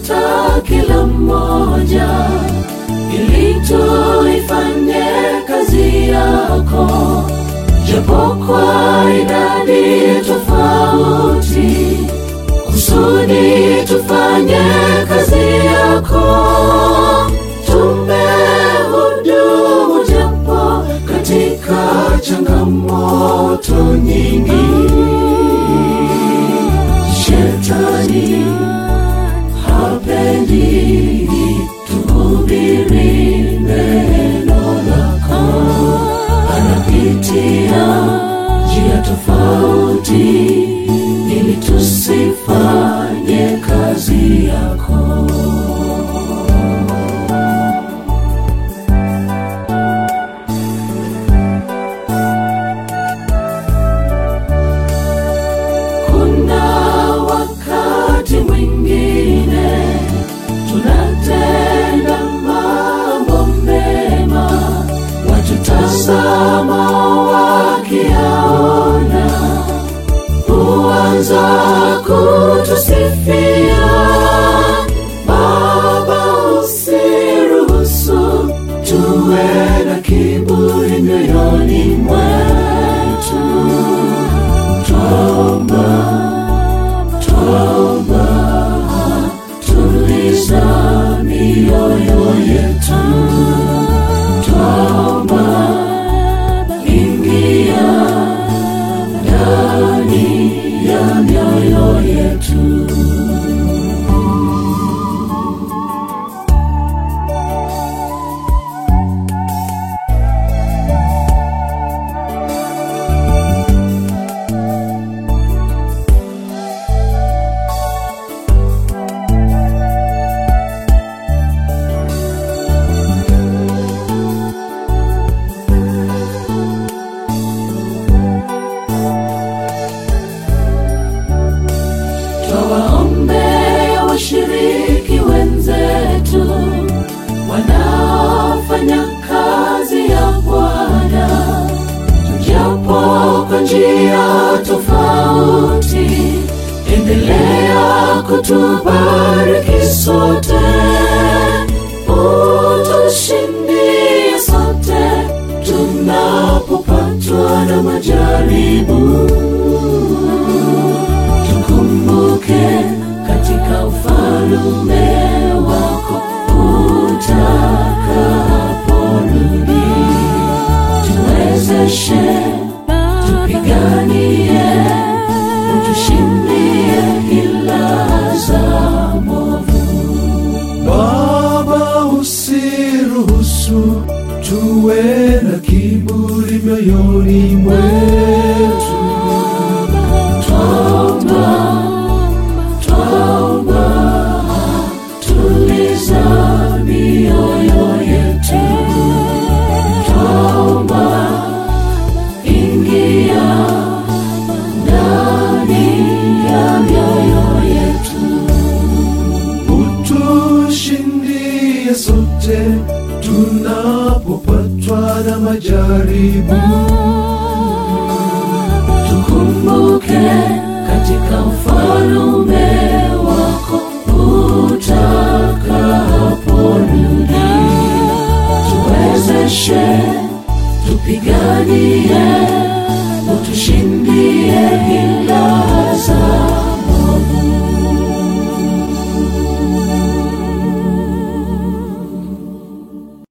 hata kila mmoja, ili tuifanye kazi yako, japo kwa idadi tofauti, kusudi tufanye kazi yako. Tumehudumu japo katika changamoto nyingi, shetani hapendi tuhubiri neno lako, anapitia njia tofauti ili tusifanye kazi yako. Kuna wakati mwingine tunatenda mambo mema, watutazama wakiyaona, huanza kutusifia. Baba, usiruhusu tuwe na kiburi mioyoni mwetu. Twaomba, twaomba, tuliza mioyo yetu. Twaomba, ingia ndani ya mioyo yetu. Twawaombea washiriki wenzetu wanaofanya kazi ya Bwana, japo kwa njia tofauti. Endelea kutubariki sote, utushindie sote tunapopatwa na majaribu tukumbuke katika ufalume wako utakaporudi, tuwezeshe, tupiganie, utushindie hila za movu. Baba, usiruhusu tuwe na kiburi mioyoni mwetu. Twaomba, twaomba, tuliza mioyo yetu. Twaomba, ingia ndani ya mioyo yetu. Utushindie sote tunapopatwa na majaribu. Tukumbuke katika ufalume wako utakaporudi, tuwezeshe, tupiganie